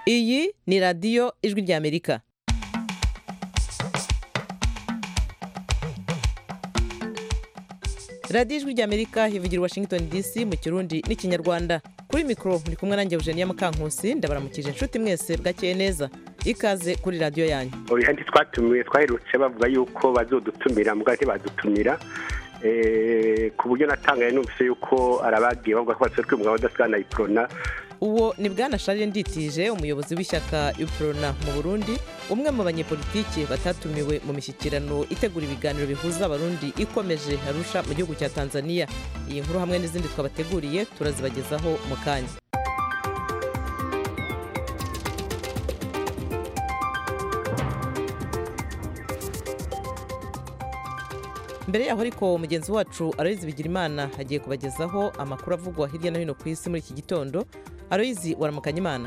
iyi ni radiyo ijwi ry'amerika radiyo ijwi ry'amerika ivugira i washington dc mu kirundi n'ikinyarwanda kuri mikoro muri kumwe nanjye eugenia mukankusi ndabaramukije inshuti mwese bwakeye neza ikaze kuri radiyo yanyu oya ntitwatumiwe twaherutse bavuga yuko bazodutumira mugabo ntibadutumira ku buryo natangaye numvise yuko arabagiye bavuga ko basohoka umugabo udasigana iprona uwo ni bwana sharire nditije umuyobozi w'ishyaka iprona mu burundi umwe mu banyepolitiki batatumiwe mu mishyikirano itegura ibiganiro bihuza abarundi ikomeje arusha mu gihugu cya tanzania iyi nkuru hamwe n'izindi twabateguriye turazibagezaho mu kanya mbere yaho ariko mugenzi wacu aroyizi bigirimana agiye kubagezaho amakuru avugwa hirya no hino ku isi muri iki gitondo aroyizi waramukanya imana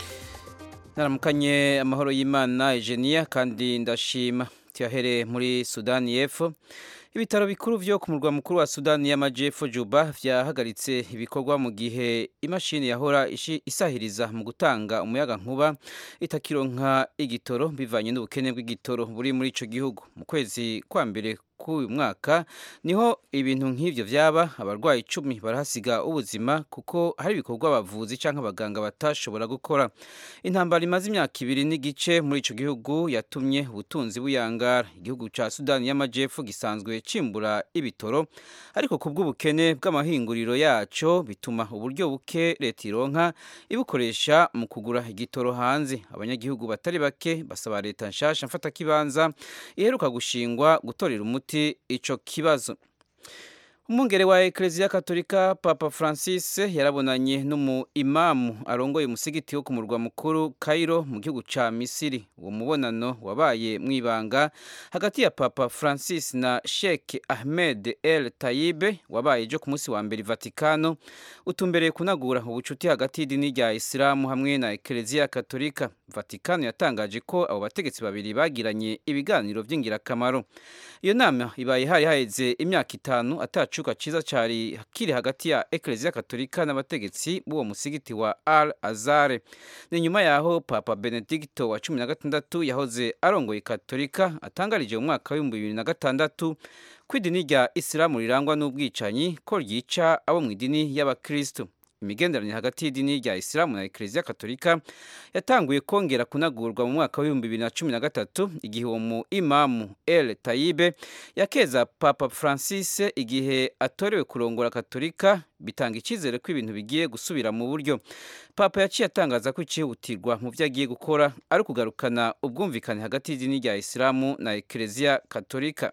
naramukanye amahoro y'imana ejeniya kandi ndashima tuyahere muri sudani y'epfo ibitaro bikuru byo ku murwa mukuru wa sudani y'amajyepfo juba byahagaritse ibikorwa mu gihe imashini yahora isahiriza mu gutanga umuyaga nkuba itakironka igitoro bivanye n'ubukene bw'igitoro buri muri icyo gihugu mu kwezi kwa mbere k'uyu mwaka niho ibintu nk'ibyo byaba abarwayi icumi barahasiga ubuzima kuko hari ibikorwa abavuzi cyangwa abaganga batashobora gukora intambara imaze imyaka ibiri n'igice muri icyo gihugu yatumye ubutunzi buyangara igihugu cya sudani y'amajyepfo gisanzwe cimbura ibitoro ariko ku bw'ubukene bw'amahinguriro yacyo bituma uburyo buke leta ironka ibukoresha mu kugura igitoro hanze abanyagihugu batari bake basaba leta nshasha mfatakibanza iheruka gushingwa gutorera umuti icyo kibazo umwungere wa ekereziya katolika papa francis yarabonanye n'umu imamu arongoye umusigiti wo ku murwa mukuru cairo mu gihugu cya misiri uwo mubonano wabaye mu ibanga hagati ya papa francis na sheikh ahmed el tayibe wabaye ejo ku munsi wa mbere vatikano utumbereye kunagura ubucuti hagati y'idini rya isilamu hamwe na ekereziya katolika vatikano yatangaje ko abo bategetsi babiri bagiranye ibiganiro by'ingirakamaro iyo nama ibaye hari haheze imyaka itanu atacuka cyiza cyari kiri hagati ya ekereziya katolika n'abategetsi b'uwo musigiti wa al azare ni nyuma yaho papa benedicto wa cumi na gatandatu yahoze arongoye katolika atangarije mu mwaka w'ibihumbi bibiri na gatandatu ko idini rya isilamu rirangwa n'ubwicanyi ko ryica abo mu idini y'abakristo imigenderanire hagati y'idini rya isilamu na ekereziya katolika yatanguye kongera kunagurwa mu mwaka w'ibihumbi bibiri na cumi na gatatu igihe uwo mu imamu el tayibe yakeza papa francis igihe atorewe kurongora katolika bitanga icyizere ko ibintu bigiye gusubira mu buryo papa yaciye atangaza ko icyihutirwa mu byo agiye gukora ari ukugarukana ubwumvikane hagati y'idini rya isilamu na ekereziya katolika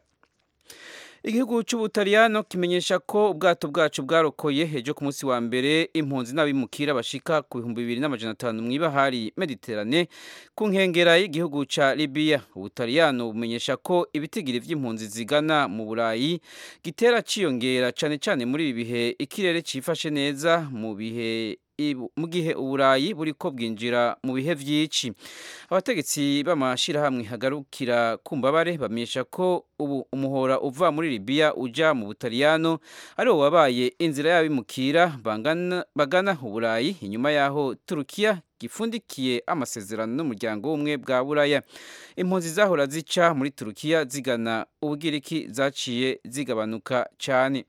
igihugu cy'ubutaliyano kimenyesha ko ubwato bwacu bwarokoye ejo ku munsi wa mbere impunzi n'abimukira bashika ku bihumbi bibiri n'amajana atanu mu ibahari mediterane ku nkengera y'igihugu cya libiya ubutaliyano bumenyesha ko ibitigiri by'impunzi zigana mu burayi gitera ciyongera cyane cyane muri ibi bihe ikirere cyifashe neza mu bihe mu gihe uburayi buri ko bwinjira mu bihe byinshi abategetsi b'amashyirahamwe hagarukira ku mbabare bamenyesha ko ubu umuhora uva muri libiya ujya mu butaliyano ari wo wabaye inzira y'abimukira bagana uburayi inyuma y'aho turukiya gifundikiye amasezerano n'umuryango w'ubumwe bwa buraya impunzi zahora zica muri turukiya zigana ubugiriki zaciye zigabanuka cyane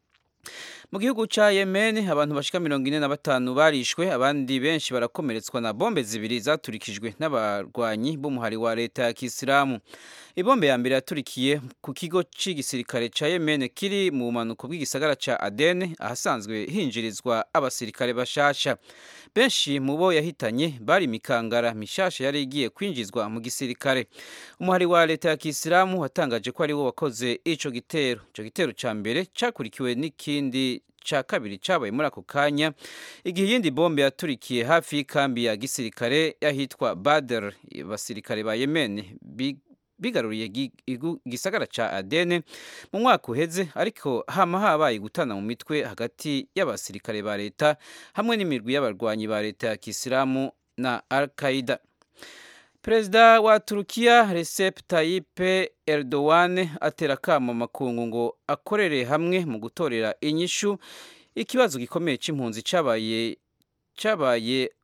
mu gihugu cya yemen abantu bashika mirongo ine na batanu barishwe abandi benshi barakomeretswa na bombe zibiri zaturikijwe n'abarwanyi b'umuhari wa leta ya kisilamu ibombe ya mbere yaturikiye ku kigo cy'igisirikare cya yemen kiri mu bumanuko bw'igisagara cya aden ahasanzwe hinjirizwa abasirikare bashasha benshi mu bo yahitanye bari imikangara mishasha yari igiye kwinjizwa mu gisirikare umuhari wa leta ya kisilamu watangaje ko ari wo wakoze ico gitero ico gitero ca mbere cakurikiwe n'ikindi cya kabiri cyabaye muri ako kanya igihe iyindi bombe yaturikiye hafi y'ikambi ya gisirikare y'ahitwa bader abasirikare ba yemen bigaruriye igisagara cya adene mu mwaka uheze ariko hama habaye gutana mu mitwe hagati y'abasirikare ba leta hamwe n'imirwi y'abarwanyi ba leta ya kisilamu na al qaida perezida wa turukiya recep tayyip erdogan atera akamo makungu ngo akorere hamwe mu gutorera inyishu ikibazo gikomeye cy'impunzi cyabaye cyabaye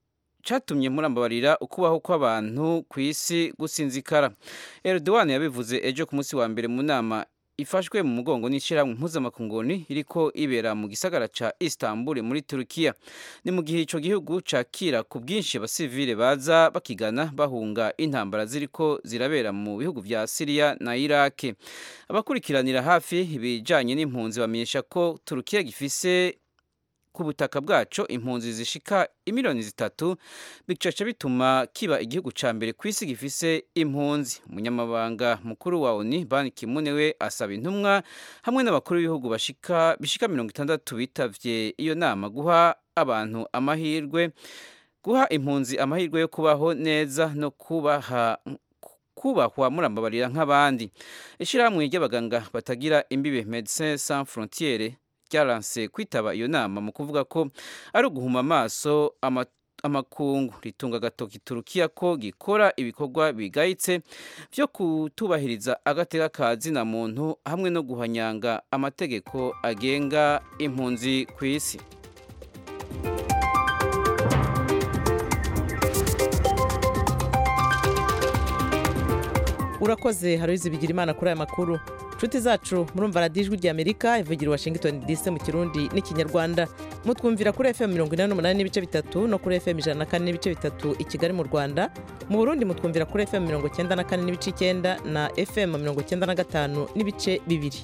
catumye murambabarira ukubaho kw'abantu ku isi gusinzikara Erdogan yabivuze ejo ku munsi wa mbere mu nama ifashwe mu mugongo n'ishyirahamwe mpuzamakunguni iriko ibera mu gisagara ca Istanbul muri Turkiya ni mu gihe ico gihugu cakira ku bwinshi abasivile baza bakigana bahunga intambara ziriko zirabera mu bihugu vya Syria na Iraq abakurikiranira hafi ibijanye n'impunzi bamenyesha ko Turkiya gifise ku butaka bwaco impunzi zishika imiliyoni zitatu bicaca bituma kiba igihugu ca mbere ku isi gifise impunzi umunyamabanga mukuru wa ONU Ban Ki-moon we asaba intumwa hamwe n'abakuru b'ibihugu bashika bishika mirongo itandatu bitavye iyo nama guha abantu amahirwe guha impunzi amahirwe yo kubaho neza no kubaha kubahwa murambabarira nk'abandi ishirahamwe ry'abaganga batagira imbibe Médecins Sans Frontières ryaranse kwitaba iyo nama mu kuvuga ko ari uguhuma amaso amakungu ritunga agatoki turukiya ko gikora ibikorwa bigayitse byo kutubahiriza agateka ka zina muntu hamwe no guhanyanga amategeko agenga impunzi ku isi urakoze haruzi bigira imana kuri aya makuru inshuti zacu murumva radiyo ijwi ry'amerika ivugira washington dc mu kirundi n'ikinyarwanda mutwumvira kuri fm mirongo inani n'umunani n'ibice bitatu no kuri fm ijana na kane n'ibice bitatu i kigali mu rwanda mu burundi mutwumvira kuri fm mirongo icyenda na kane n'ibice icyenda na fm mirongo icyenda na gatanu n'ibice bibiri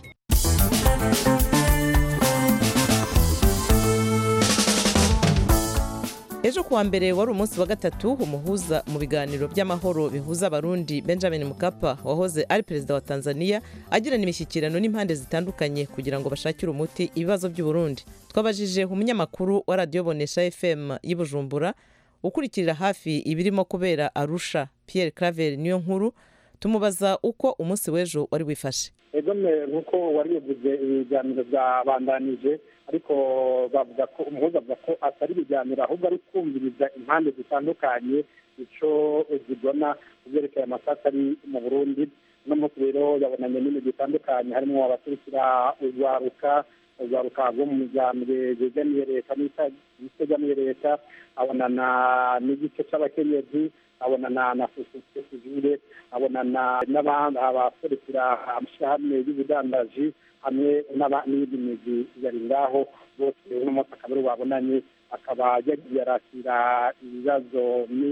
ejo kuwa mbere wari umunsi wa gatatu umuhuza mu biganiro by'amahoro bihuza abarundi benjamin mukapa wahoze ari perezida wa tanzania agirana imishyikirano n'impande zitandukanye kugira ngo bashakire umuti ibibazo by'uburundi twabajije umunyamakuru wa radiyo bonesha fm y'i bujumbura ukurikirira hafi ibirimo kubera arusha pierre claver niyo nkuru tumubaza uko umunsi w'ejo wari wifashe egome nk'uko wari bivuze ibiganiro byabandanije ariko bavuga ko umuhuza avuga ko atari ibiganiro ahubwo ari kumviriza impande zitandukanye icyo zibona ku byerekeye amasaka ari mu burundi uno munsi rero yabonanye n'ibintu bitandukanye harimo abaturukira urwaruka urwaruka rwo mu miryango yegamiye leta n'itegamiye leta abonana n'igice cy'abakenyezi abonana na sosiyete sivile abonana n'abandi abaserukira amashyirahamwe y'ubudandaji hamwe n'iyindi mizi yari ngaho bose uno munsi akaba ari babonanye akaba yagiye arakira ibibazo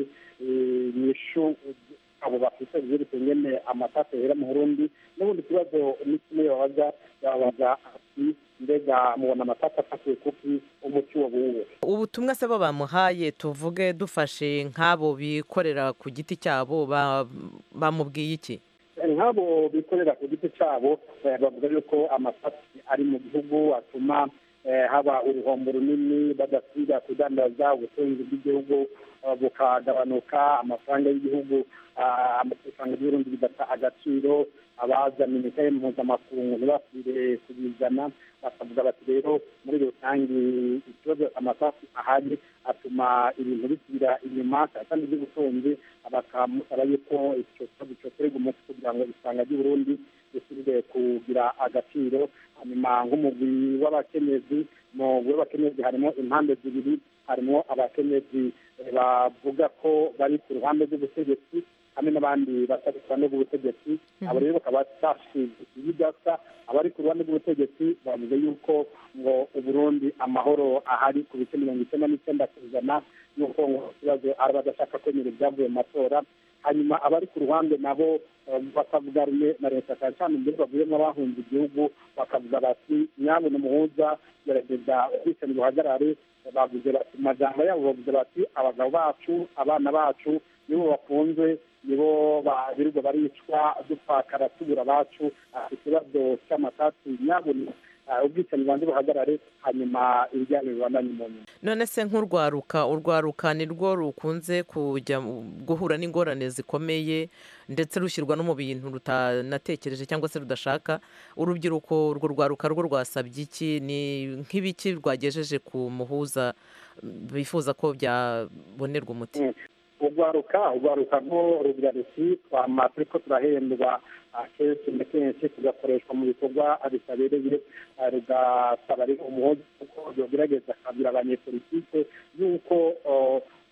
nyishu abo bafite byerekeye nyene amatasi yera mu burundi n'ubundi kibazo ni kimwe babaza yababaza ati mbega mubona amatasi afatiwe kuki umuti wo buwe ubutumwa se bo bamuhaye tuvuge dufashe nk'abo bikorera ku giti cyabo bamubwiye iki nk'abo bikorera ku giti cyabo bavuga yuko amatasi ari mu gihugu atuma haba uruhombo runini badasiga kudandaza ubutunzi bw'igihugu bukagabanuka amafaranga y'igihugu amafaranga y'uburundi bigata agaciro abazana imitahe mpuzamakungu ntibasubire kubizana bakavuga bati rero muri rusange ikibazo amasasu ahari atuma ibintu bisubira inyuma kandi by'ubutunzi bakamusaba yuko icyo kibazo cyoterwa umuti kugira ngo isanga ry'uburundi risubire kugira agaciro hanyuma nk'umugwi w'abakenyezi mu w'abakenyezi harimo impande zibiri harimo abakenyezi bavuga ko bari ku ruhande rw'ubutegetsi hamwe n'abandi batari ku ruhande rw'ubutegetsi abo rero bakaba bashinze ibidasa abari ku ruhande rw'ubutegetsi bavuze yuko ngo uburundi amahoro ahari ku bice mirongo icyenda n'icyenda ku ijana y'uko ngo ikibazo ari abadashaka kwemera ibyavuye mu matora hanyuma abari ku ruhande nabo bakavuga rumwe na leta cyane cyane imbere bavuyemo abahunze igihugu bakavuga bati nyabona umuhuza gerageza ubwicanyi buhagarare bavuze bati mu majambo yabo bavuze bati abagabo bacu abana bacu nibo bafunzwe nibo birirwa baricwa dupfakara tubura abacu ikibazo cy'amatasi nyabona ubwicanyi bubanza buhagarare hanyuma ibijyanye bibandanye mu nyuma none se nk'urwaruka urwaruka ni rwo rukunze kujya guhura n'ingorane zikomeye ndetse rushyirwa no mu bintu rutanatekereje cyangwa se rudashaka urubyiruko urwo rwaruka rwo rwasabye iki ni nk'ibiki rwagejeje ku muhuza bifuza ko byabonerwa umuti urwaruka urwaruka rwo rugira ruti twama turiko turahendwa kenshi na kenshi tugakoreshwa mu bikorwa bitabereye rugasaba rero umuhozi kuko yogerageza akabwira abanyepolitike yuko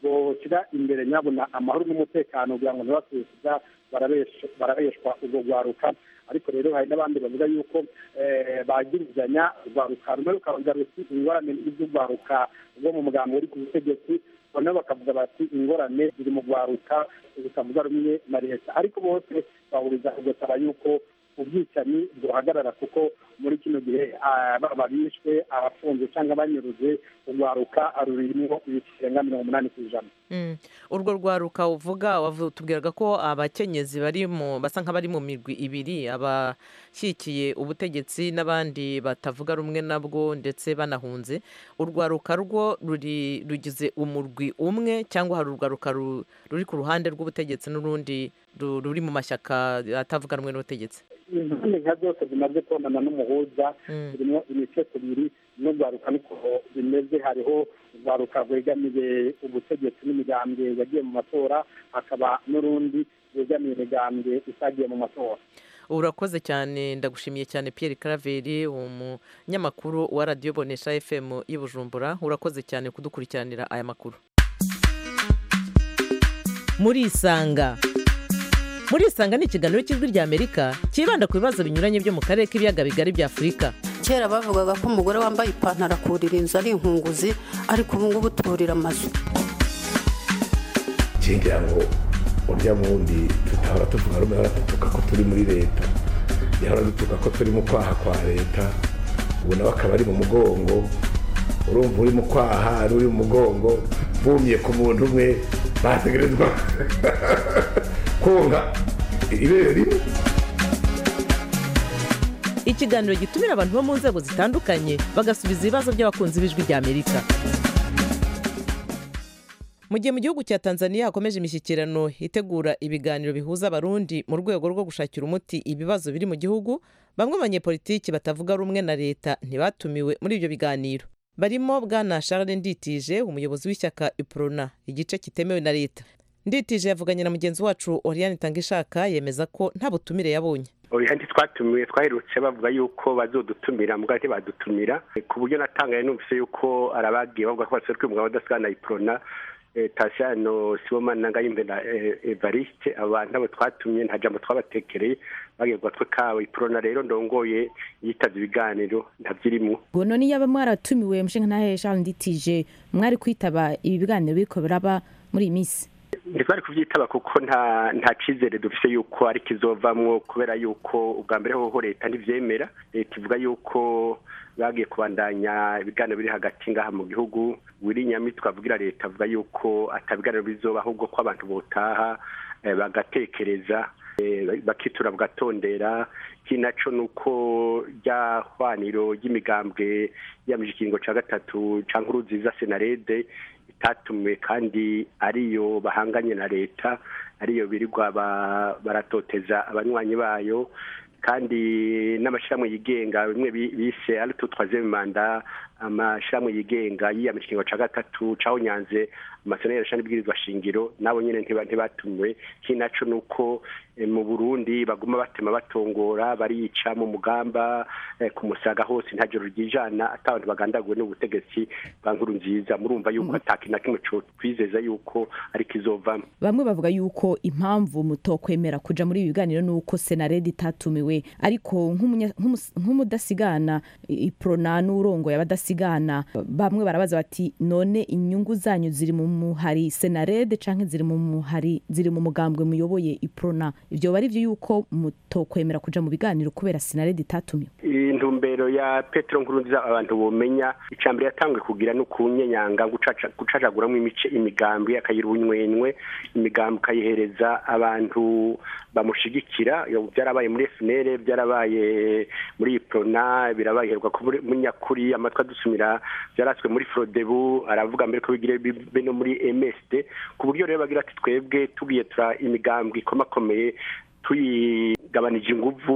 boshyira imbere nyabona amahoro n'umutekano kugira ngo ntibasubiza barabeshwa urwo rwaruka ariko rero hari n'abandi bavuga yuko bagirizanya urwaruka rumwe rukavuga ruti ingorane z'urwaruka rwo mu mugambi uri ku butegetsi noneho bakavuga bati ingorane ziri mu rwaruka zitavuga rumwe na leta ariko bose bahuriza kugasaba yuko ubwicanyi buhagarara kuko muri kino gihe baba bishwe abafunze cyangwa banyuruze urwaruka rurimo ibirenga mirongo umunani ku ijana urwo rwaruka uvuga tubwiraga ko abakenyezi bari mu basa nk'abari mu mirwi ibiri abashyigikiye ubutegetsi n'abandi batavuga rumwe nabwo ndetse banahunze urwaruka rwo rugize umurwi umwe cyangwa hari urwaruka ruri ku ruhande rw'ubutegetsi n'urundi ruri mu mashyaka atavuga rumwe n'ubutegetsi impande nka zose zimaze kubonana n'umuhuza zirimo imice kubiri n'urwaruka niko bimeze hariho urwaruka rwegamiye ubutegetsi n'imigambwe yagiye mu matora hakaba n'urundi rwegamiye imigambwe itagiye mu matora urakoze cyane ndagushimiye cyane Pierre Claver umunyamakuru wa radiyo bonesha fm y'i Bujumbura urakoze cyane kudukurikiranira aya makuru murisanga murisanga ni ikiganiro cy'ijwi ry'amerika cyibanda ku bibazo binyuranye byo mu karere k'ibiyaga bigari bya afurika kera bavugaga ko umugore wambaye ipantaro akurira inzu ari inkunguzi ariko ubu ngubu turira amazu ngira ngo urya wundi tutahora tuvuga rumwe hora dutuka ko turi muri leta yahora dutuka ko turi mu kwaha kwa leta ubu nawe akaba ari mu mugongo urumva uri mu kwaha uri mu mugongo bumye ku muntu umwe bategerezwa konga ibere rimwe ikiganiro gitumira abantu bo mu nzego zitandukanye bagasubiza ibibazo by'abakunzi b'ijwi ry'amerika mu gihe mu gihugu cya tanzania hakomeje imishyikirano itegura ibiganiro bihuza abarundi mu rwego rwo gushakira umuti ibibazo biri mu gihugu bamwe mu banyepolitiki batavuga rumwe na leta ntibatumiwe muri ibyo biganiro barimo bwana charles nditije umuyobozi w'ishyaka iprona igice kitemewe na leta nditije yavuganye na mugenzi wacu oriane tangishaka yemeza ko nta butumire yabonye kandi twatumiwe twaherutse bavuga yuko bazodutumira mugabo ntibadutumira ku buryo natangaye numvise yuko arabagiye bavuga ko baserukiye umugabo udasigana iprona tasiyano sibomana ngayimbe na evariste abantu abo twatumye nta jambo twabatekereye bagiye gatwe kawe iprona rero ndongoye yitabye ibiganiro ntabyirimwo ngo none yaba mwaratumiwe mushinga ntahe Charles Nditije mwari kwitaba ibi biganiro biriko biraba muri iyi minsi ntitwari kubyitaba kuko nta nta cyizere dufite yuko ari kizovamwo kubera yuko ubwa mbere hoho leta ntibyemera leta ivuga yuko bagiye kubandanya ibiganiro biri hagati ngaha mu gihugu wiri nyamitwe avugira leta avuga yuko atabiganiro bizoba ahubwo ko abantu botaha bagatekereza bakitura bagatondera kinaco nuko rya hwaniro ry'imigambwe yamije ikiringo ca gatatu ca nkuru nziza senarede itatumiwe kandi ariyo bahanganye na leta ariyo birirwa baratoteza abanywanyi bayo kandi n'amashyirahamwe yigenga bimwe bise ariko twazeme manda amashyirahamwe yigenga yiyamije ikiringo ca gatatu caho nyanze amasezerano yarashana ibwirizwa shingiro nabo nyene ntibatumiwe kinaco nuko mu Burundi baguma batema batongora barica mu mugamba ku musaga hose nta joro ryijana atabantu bagandaguwe n'ubutegetsi bwa nkuru nziza murumva yuko ataki na kimwe twizeza yuko ari kizovamo bamwe bavuga yuko impamvu mutokwemera kuja muri ibi biganiro nuko senaredi itatumiwe ariko nk'umudasigana iprona n'urongoye abadasigana bamwe barabaza bati none inyungu zanyu ziri mu muhari senarede canke ziri mu muhari ziri mu mugambwe muyoboye iprona ivyo bari vyo yuko mutokwemera kuja mu biganiro kubera senarede itatumiwe intumbero ya petero nkurunziza abantu bomenya icambere yatangwe kugira no kunyenyanga gucacaguramwo imice imigambi akagira ubunywenywe imigambi ukayihereza abantu bamushigikira byarabaye muri FNL byarabaye muri iprona birabaye herwa muri nyakuri amatwi adusumira byaraswe muri frodebu aravuga mbere ko bigire bibe no muri MSD ku buryo rero bagira ati twebwe tugiye tura imigambwe ikomakomeye tuyigabanije inguvu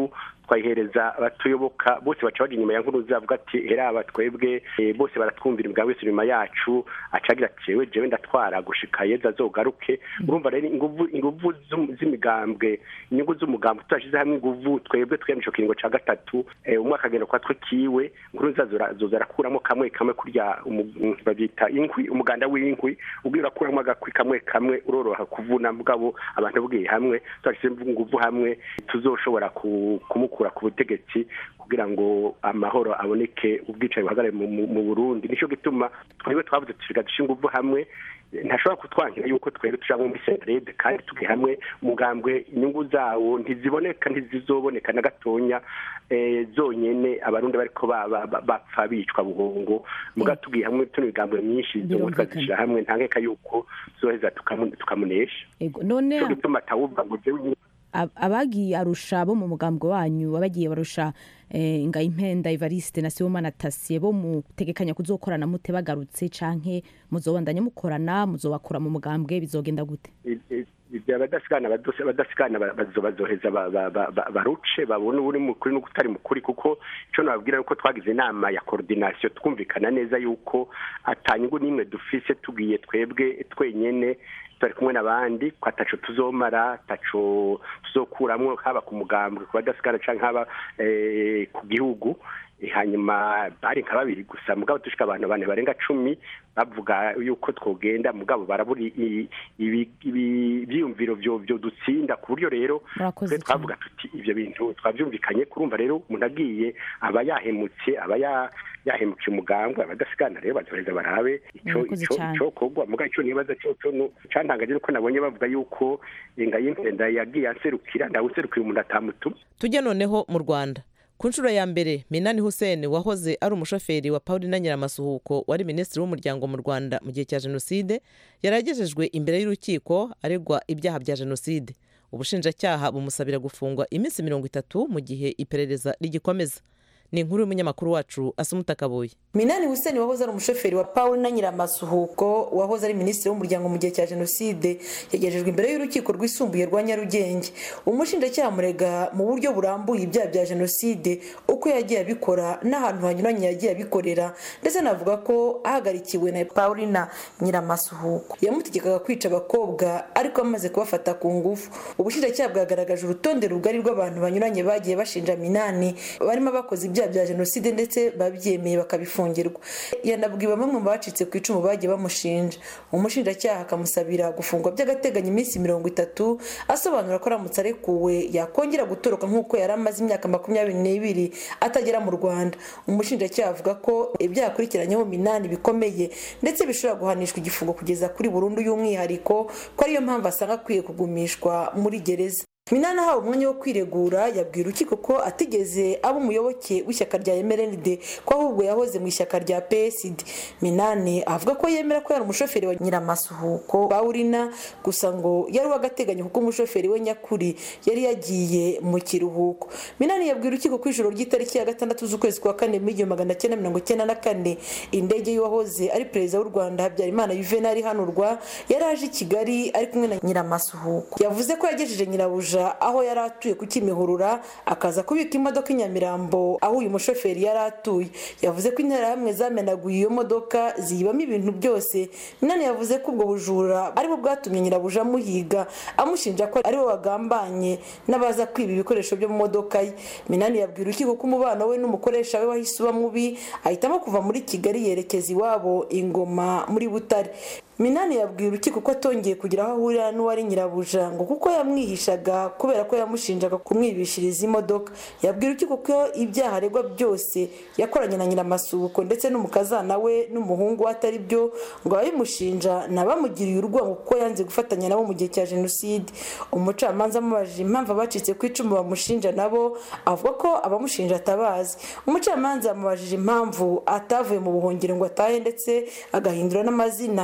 twayihereza abatuyoboka bose baca baja inyuma ya nkuruza avuga ati heraba twebwe eh, bose baratwumvira umugambi wese inyuma yacu acagira ati jewe jewe ndatwara gushika yeza azogaruke urumva rero inguvu inguvu z'um- z'imigambwe inyungu z'umugambi tudashize hamwe inguvu twebwe twemye ico kiringo ca gatatu eh, umwe akagenda kwa twe kiwe nkuruza azora- azoza arakuramo kamwe kamwe kurya umu- bavyita inkwi umuganda w'inkwi ubwira urakuramo agakwi kamwe kamwe uroroha kuvuna mugabo abantu bwiye hamwe tudashize inguvu hamwe tuzoshobora ku- kumukura ku butegetsi kugira ngo amahoro aboneke ubwicanyi buhagarare mu- mu mu burundi nico gituma twebwe twavuze tusiga dushinga inguvu hamwe ntashobora kutwangira yuko twebwe tuja muri senarede kandi turi hamwe umugambwe inyungu zawo ntiziboneka ntizizoboneka na gatonya eh, zonyene abarundi bariko ba- ba- ba- bapfa bicwa buhongo muga tugiye hamwe tuno migambwe myinshi zobo Birumvikana. tukazishira hamwe nta nkeka yuko tuzoheza tukamu- tukamunesha ego none nico gituma atawuva ngo jewe ab- abagiye arusha bo mu mugambwe wanyu abagiye barusha eh, ngayimpenda evariste na sibomana tasiye bo mutegekanya kuzokorana mute bagarutse canke muzobandanya mukorana muzobakura mu mugambwe bizogenda gute ibyo abadasigana badose- abadasigana ba- bazo- bazoheza ba- ba- ba- ba- baruce babone uri mukuri n'utari mukuri kuko ico nababwira nuko twagize inama ya coordination twumvikana neza yuko atanyungu n'imwe dufise tugiye twebwe twenyene turi kumwe n'abandi ko ataco tuzomara ataco tuzokuramwo haba ku mugambwe ku badasigana canke haba eh, ku gihugu Eh, hanyuma bari nka babiri gusa mugabo dushika abantu bane barenga cumi bavuga yuko twogenda mugabo barabura i- i- ibi- ibi- ivyiyumviro vyo vyo dutsinda ku buryo rero Murakoze twe twavuga tuti ivyo bintu twavyumvikanye kurumva rero umuntu agiye aba yahemutse aba ya- yahemukiye umugambwe abadasigana rero bazoheza barabe ico Murakoze ico cane. ico kogwa muga ico nibaza cyo cyo no cantangaje nuko nabonye bavuga yuko ingayimvenda yagiye anserukira ndawuserukiye umuntu atamutuma tujye noneho mu rwanda ku nshuro ya mbere minani hussein wahoze ari umushoferi wa paulina nyiramasuhuko wari minisitiri w'umuryango mu rwanda mu gihe cya jenoside yari agejejwe imbere y'urukiko aregwa ibyaha bya jenoside ubushinjacyaha bumusabira gufungwa iminsi mirongo itatu mu gihe iperereza rigikomeza ni inkuru y'umunyamakuru wacu asumuta kabuye minani huseni wahoze ari umushoferi wa paul na nyiramasuhuko wahoze ari minisitiri w'umuryango mu gihe cya jenoside yagejejwe imbere y'urukiko rwisumbuye rwa nyarugenge umushinjacyaha murega mu buryo burambuye ibyaha bya jenoside uko yagiye abikora n'ahantu hanyuranye yagiye abikorera ndetse anavuga ko ahagarikiwe na paulina nyiramasuhuko yamutegekaga kwica abakobwa ariko amaze kubafata ku ngufu ubushinjacyaha bwagaragaje urutonde rugari rw'abantu banyuranye bagiye bashinja minani barimo abakoze ibyaha bya jenoside ndetse babyemeye bakabifungirwa yanabwiwe bamwe mu bacitse ku icumu bagiye bamushinja umushinjacyaha akamusabira gufungwa by'agateganyo iminsi mirongo itatu asobanura ko aramutse arekuwe yakongera gutoroka nk'uko yari amaze imyaka makumyabiri n'ibiri atagera mu rwanda umushinjacyaha avuga ko ibyaha akurikiranyeho minani bikomeye ndetse bishobora guhanishwa igifungo kugeza kuri burundu y'umwihariko ko ariyo mpamvu asanga akwiye kugumishwa muri gereza minani ahawe umwanya wo kwiregura yabwiye urukiko ko atigeze aba umuyoboke w'ishyaka rya mrnd ko ahubwo yahoze mu ishyaka rya psd minani avuga ko yemera ko yari umushoferi wa nyiramasuhuko bawurina gusa ngo yari uw'agateganyo kuko umushoferi we nyakuri yari yagiye mu kiruhuko minani yabwiye urukiko ko ijoro ry'itariki ya gatandatu z'ukwezi kwa kane mu igihumbi magana cyenda mirongo icyenda na kane indege y'uwahoze ari perezida w'u rwanda habyarimana yuvenali ihanurwa yari aje i kigali ari kumwe na nyiramasuhuko yavuze ko yagejeje nyirabuja aho yari atuye ku kimihurura akaza kubika imodoka i nyamirambo aho uyu mushoferi yari atuye yavuze ko interahamwe zamenaguye iyo modoka ziyibamo ibintu byose minani yavuze ko ubwo bujura aribwo bwatumye nyirabuja amuhiga amushinja ko ariwe wagambanye n'abaza kwiba ibikoresho byo mu modoka ye minani yabwira urukiko ko umubano we n'umukoresha we wahise uba mubi ahitamo kuva muri kigali yerekeza iwabo ingoma muri butare minani yabwiye urukiko ko atongeye kugira aho ahurira n'uwari nyirabuja ngo kuko yamwihishaga kubera ko yamushinjaga kumwibishiriza imodoka yabwiye urukiko ko ibyaha aregwa byose yakoranye na nyiramasuhuko ndetse n'umukazana we n'umuhungu we atari byo ngo ababimushinja ni abamugiriye urwango kuko yanze gufatanya nabo mu gihe cya jenoside umucamanza amubajije impamvu abacitse ku icumu bamushinja nabo avuga ko abamushinja atabazi umucamanza yamubajije impamvu atavuye mu buhungiro ngo atahe ndetse agahindura n'amazina akitwa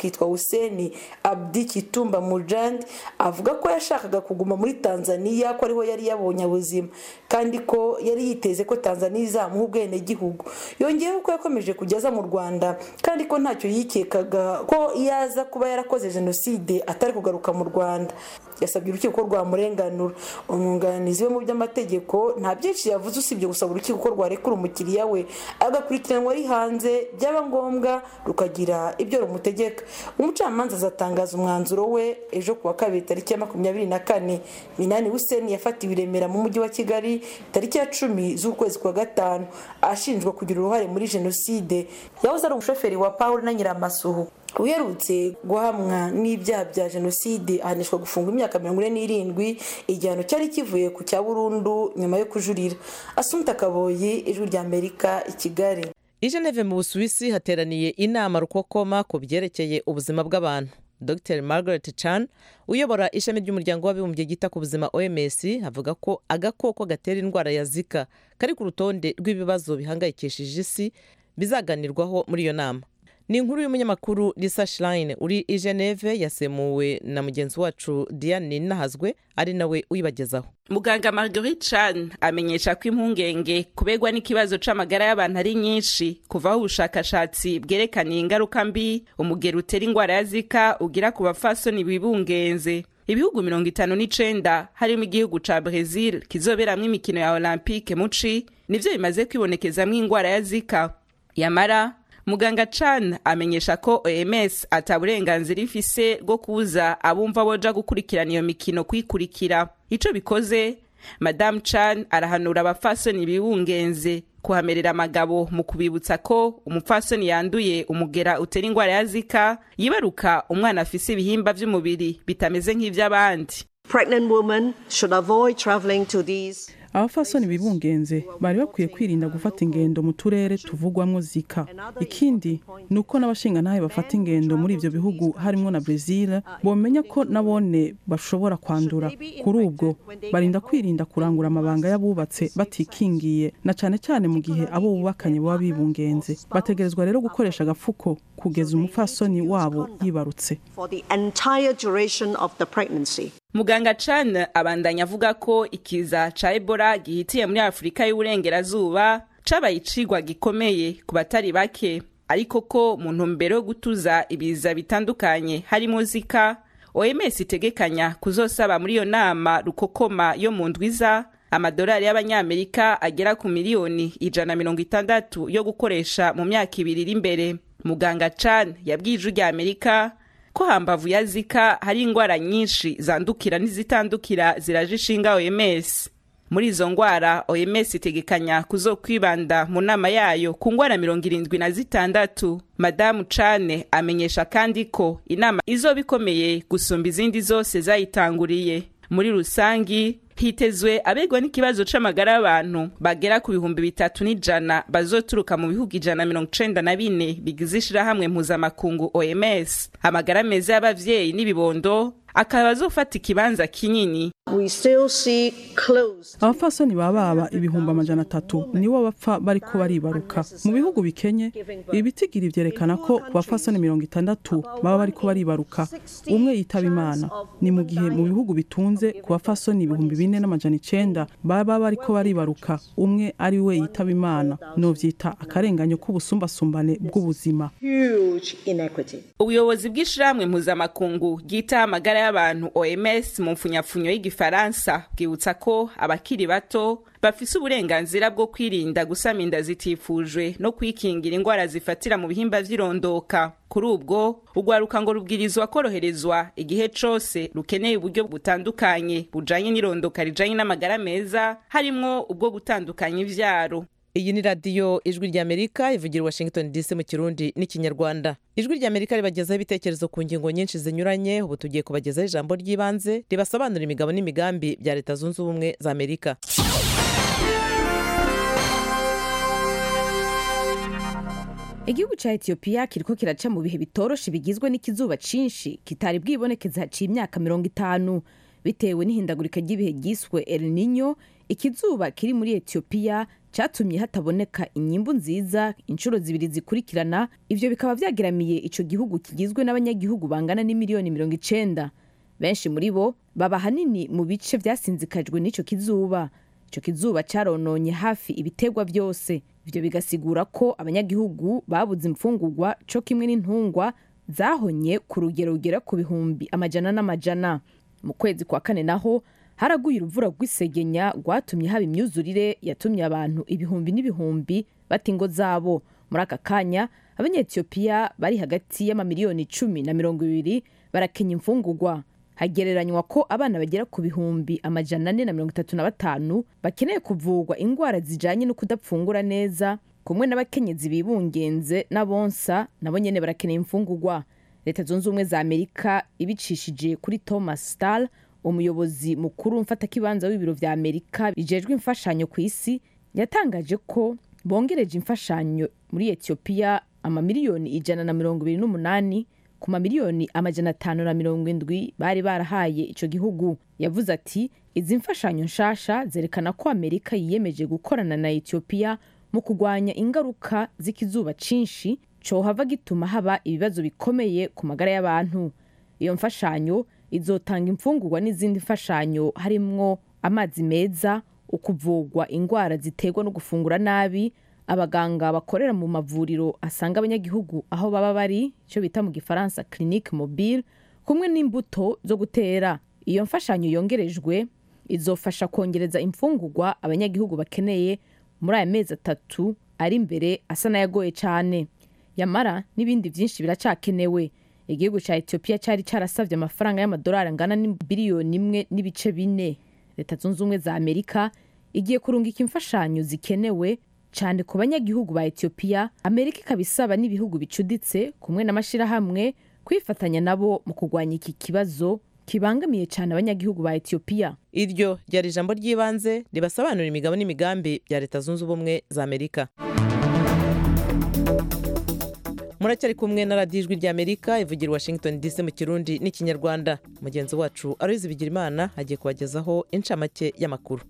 akitwa huseni abdi kitumba mujandi avuga ko yashakaga kuguma muri tanzania ko ariho yari yabonye ubuzima kandi ko yari yiteze ko tanzania izamuha ubwenegihugu yongeyeho ko yakomeje kujya aza mu rwanda kandi ko ntacyo yikekaga ko iyo aza kuba yarakoze jenoside atari kugaruka mu rwanda yasabye urukiko rwamurenganura umwunganizi we mu by'amategeko nta byinshi yavuze usibye gusaba urukiko ko rwarekura umukiriya we agakurikiranwa ari hanze byaba ngombwa rukagira ibyo rumutegeka umucamanza azatangaza umwanzuro we ejo kuwa kabiri tariki ya makumyabiri na kane minani huseni yafatiwe i remera mu mujyi wa kigali tariki ya cumi z'ukwezi kwa gatanu ashinjwa kugira uruhare muri jenoside yahoze ari umushoferi wa paul na nyiramasuhu uherutse guhamwa n'ibyaha bya jenoside ahanishwa gufungwa imyaka mirongo ine n'irindwi igihano cyari kivuye ku cya burundu nyuma yo kujurira asunta kaboyi ijwi rya amerika i kigali i geneve mu busuwisi hateraniye inama rukokoma ku byerekeye ubuzima bw'abantu dr margaret chan uyobora ishami ry'umuryango w'abibumbye ryita ku buzima oms avuga ko agakoko gatera indwara ya zika kari ku rutonde rw'ibibazo bihangayikishije isi bizaganirwaho muri iyo nama ni inkuru y'umunyamakuru lisa shirayine uri i geneve yasemuwe na mugenzi wacu diane nahazwe ari nawe uyibagezaho muganga marguerite chan amenyesha ko impungenge kubegwa n'ikibazo c'amagara y'abantu ari nyinshi kuvaho ubushakashatsi bwerekaniye ingaruka mbi umugero utera ingwara ya zika ugira ku bafasoni bibungenze ibihugu mirongo itanu n'icenda harimo igihugu ca brezil kizoberamwo imikino ya olympique muci nivyo bimaze kwibonekezamwo ingwara ya zika yamara muganga chan amenyesha ko oms ata burenganzira ifise bwo kubuza abumva boja gukurikirana iyo mikino kuyikurikira ico bikoze madamu chan arahanura abafasoni bibungenze kuhamerera amagabo mu kubibutsa ko umupfasoni yanduye umugera utera ingwara ya zika yibaruka umwana afise ibihimba vy'umubiri bitameze nk'ivy'abandi Pregnant women should avoid traveling to these abafasoni bibungenze bari bakwiye kwirinda gufata ingendo mu turere tuvugwamo zika ikindi ni uko n'abashingantahe bafata ingendo muri ibyo bihugu harimo na brezil bomenya ko nabone bashobora kwandura kuri ubwo barinda kwirinda kurangura amabanga y'abubatse batikingiye na cyane cyane mu gihe abo bubakanye baba bibungenze bategerezwa rero gukoresha agafuko kugeza umupfasoni wabo yibarutse for the entire duration of the pregnancy. muganga chan abandanya avuga ko ikiza ca ebola gihitiye muri afurika y'uburengerazuba cabaye icigwa gikomeye ku batari bake ariko ko mu ntumbero yo gutuza ibiza bitandukanye harimo zika oms itegekanya kuzosaba muri iyo nama rukokoma yo mu ndwiza amadolari y'abanyamerika agera ku miliyoni ijana mirongo itandatu yo gukoresha mu myaka ibiri iri imbere muganga chan yabwiye ijwi rya amerika ko hambavu ya zika hari indwara nyinshi zandukira n'izitandukira ziraje ishinga oms muri izo ndwara oms itegekanya kuzokwibanda mu nama yayo ku ndwara mirongo irindwi na zitandatu madamu cane amenyesha kandi ko inama izoba ikomeye gusumba izindi zose zayitanguriye muri rusangi hitezwe abegwa n'ikibazo c'amagara y'abantu bagera ku bihumbi bitatu n'ijana bazoturuka mu bihugu ijana mirongo icenda na bine bigize ishirahamwe mpuzamakungu oms amagara meza y'abavyeyi n'ibibondo akaba azofata ikibanza kinini We still see close abapfasoni baba baba ibihumbi amajana atatu nibo bapfa bariko baribaruka mu bihugu bikenye ibitigiri vyerekana ko ku bapfasoni mirongo itandatu baba bariko baribaruka umwe yitaba imana ni mu gihe mu bihugu bitunze ku bapfasoni ibihumbi bine n'amajana icenda baba bariko baribaruka umwe ari we yitaba imana novyita akarenganyo k'ubusumbasumbane bw'ubuzima huge inequity. ubuyobozi bw'ishirahamwe mpuzamakungu ryitaho amagara y'abantu oms mu mfunyapfunyo y'igifaransa bwibutsa ko abakiri bato bafise uburenganzira bwo kwirinda gusama inda zitifujwe no kwikingira indwara zifatira mu bihimba vy'irondoka kuri ubwo urwaruka ngo rubwirizwa koroherezwa igihe cose rukeneye uburyo butandukanye bujanye n'irondoka rijanye n'amagara meza harimwo ubwo gutandukanya ivyaro iyi ni radiyo ijwi ry'amerika ivugira i washington dc mu kirundi n'ikinyarwanda ijwi ry'amerika ribagezaho ibitekerezo ku ngingo nyinshi zinyuranye ubu tugiye kubagezaho ijambo ry'ibanze ribasobanurira imigabo n'imigambi bya leta zunze ubumwe za amerika igihugu cya etiyopiya kiriko kiraca mu bihe bitoroshe bigizwe n'ikizuba cinshi kitari bwibonekeza haciye imyaka mirongo itanu bitewe n'ihindagurika ry'ibihe ryiswe el nino ikizuba kiri muri etiyopiya cyatumye hataboneka inyimbu nziza inshuro zibiri zikurikirana ivyo bikaba vyageramiye ico gihugu kigizwe n'abanyagihugu bangana n'imiliyoni mirongo icenda benshi muri bo baba hanini mu bice vyasinzikajwe n'ico kizuba ico kizuba carononye hafi ibitegwa vyose ivyo bigasigura ko abanyagihugu babuze imfungurwa co kimwe n'intungwa zahonye ku rugero rugera ku bihumbi amajana n'amajana mu kwezi kwa kane naho haraguye uruvura rw'isegenya rwatumye haba imyuzurire yatumye abantu ibihumbi n'ibihumbi bata ingo zabo muri aka kanya abanyetiyopiya bari hagati y'amamiliyoni icumi na mirongo ibiri barakenya imfungurwa hagereranywa ko abana bagera ku bihumbi amajana ane na mirongo itatu na batanu bakeneye kuvurwa indwara zijanye no kudapfungura neza kumwe n'abakenyezi bibungenze n'abonsa nabo nyene barakeneye imfungurwa leta zunze ubumwe za amerika ibicishije kuri thomas stal umuyobozi mukuru mfatakibanza w'ibiro vya amerika bijejwe imfashanyo ku isi yatangaje ko bongereje imfashanyo muri etiyopiya amamiliyoni ijana na mirongo ibiri n'umunani ku mamiliyoni amajana atanu na mirongo indwi bari barahaye ico gihugu yavuze ati izi mfashanyo nshasha zerekana ko amerika yiyemeje gukorana na etiyopiya mu kurwanya ingaruka z'ikizuba cinshi cohava gituma haba ibibazo bikomeye ku magara y'abantu iyo mfashanyo izotanga imfungurwa n'izindi mfashanyo harimwo amazi meza ukuvugwa indwara ziterwa no gufungura nabi abaganga bakorera mu mavuriro asanga abanyagihugu aho baba bari icyo bita mu gifaransa clinique mobile kumwe n'imbuto zo gutera iyo mfashanyo yongerejwe izofasha kongereza imfungurwa abanyagihugu bakeneye muri aya mezi atatu ari imbere asa n'ayagoye cyane yamara n'ibindi byinshi biracakenewe igihugu cya etiyopiya cyari cyarasabye amafaranga y'amadolari angana n'biliyoni imwe n'ibice bine leta zunze ubumwe za amerika igiye kurungika imfashanyo zikenewe cyane ku banyagihugu ba etiyopiya amerika ikaba isaba n'ibihugu bicuditse kumwe n'amashyirahamwe kwifatanya nabo mu kurwanya iki kibazo kibangamiye cyane abanyagihugu ba etiyopiya iryo ryari ijambo ry'ibanze ribasobanurira imigabo n'imigambi bya leta zunze ubumwe za amerika muracyari kumwe na radiyo ijwi ry'amerika ivugira washington dc mu kirundi n'ikinyarwanda mugenzi wacu aruzi bigirimana agiye kubagezaho incamake y'amakuru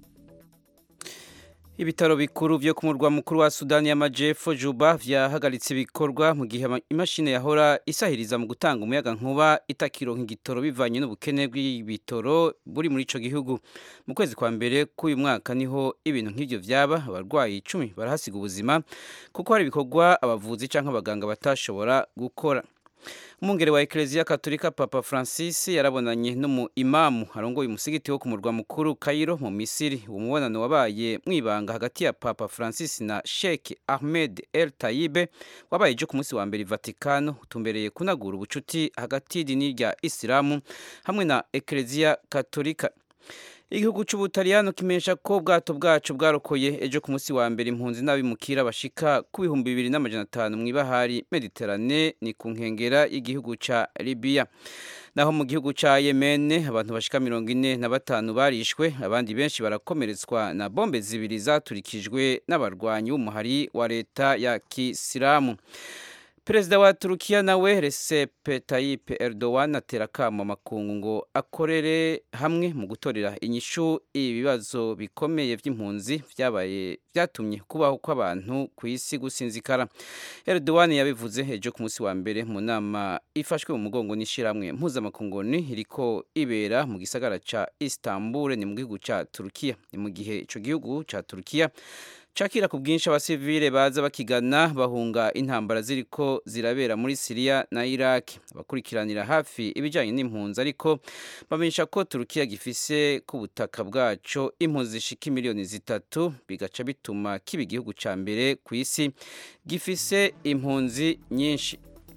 ibitaro bikuru byo ku murwa mukuru wa sudani y'amajyepfo juba byahagaritse ibikorwa mu gihe imashini yahora isahiriza mu gutanga umuyaga nkuba itakironka igitoro bivanye n'ubukene bw'ibitoro buri muri icyo gihugu mu kwezi kwa mbere k'uyu mwaka niho ibintu nk'ibyo byaba abarwayi icumi barahasiga ubuzima kuko hari ibikorwa abavuzi cyangwa abaganga batashobora gukora umwungere wa ekereziya katolika papa francis yarabonanye n'umu imamu arongoye umusigiti wo ku murwa mukuru kayiro mu misiri uwo mubonano wabaye mu ibanga hagati ya papa francis na sheikh ahmed el tayibe wabaye ejo ku munsi wa mbere i vatikano utumbereye kunagura ubucuti hagati y'idini rya isilamu hamwe na ekereziya katolika igihugu cy'ubutaliyano kimenyesha ko ubwato bwacu bwarokoye ejo ku munsi wa mbere impunzi n'abimukira bashika ku bihumbi bibiri n'amajana atanu mu ibahari mediterane ni ku nkengera y'igihugu cya libiya naho mu gihugu cya yemene abantu bashika mirongo ine na batanu barishwe abandi benshi barakomeretswa na bombe zibiri zaturikijwe n'abarwanyi b'umuhari wa leta ya kisilamu perezida wa turukiya nawe Recep Tayyip Erdogan atera akamo amakungu ngo akorere hamwe mu gutorera inyishu ibibazo bikomeye by'impunzi byabaye byatumye kubaho kw'abantu ku isi gusinzikara Erdogan yabivuze ejo ku munsi wa mbere mu nama ifashwe mu mugongo n'ishyirahamwe mpuzamakungu iriko ibera mu gisagara ca Istanbul ni mu gihugu ca Turukiya ni mu gihe ico gihugu ca Turukiya cakira ku bwinshi abasivile baza bakigana bahunga intambara ziriko zirabera muri Syria na Iraq abakurikiranira hafi ibijanye n'impunzi ariko bamenyesha ko Turukiya gifise ku butaka bwaco impunzi zishika miliyoni zitatu bigaca bituma kiba igihugu ca mbere ku isi gifise impunzi nyinshi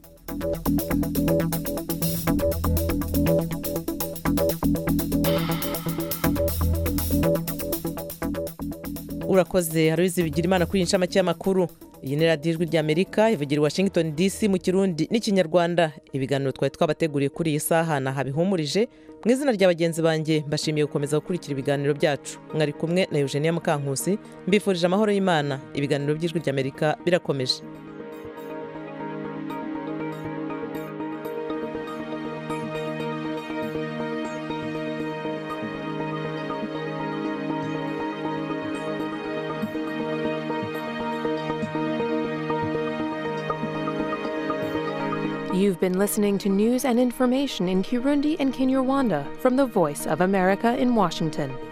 urakoze haruzi bigira imana kuri inshamake y'amakuru iyi ni radiyo ijwi ry'amerika ivugira i washington dc mu kirundi n'ikinyarwanda ibiganiro twari twabateguriye kuri iyi saha na habihumurije mu izina rya bagenzi banjye mbashimiye gukomeza gukurikira ibiganiro byacu mwari kumwe na eugenia mukankusi mbifurije amahoro y'imana ibiganiro by'ijwi ry'amerika birakomeje You've been listening to news and information in Kirundi and Kinyarwanda from the Voice of America in Washington.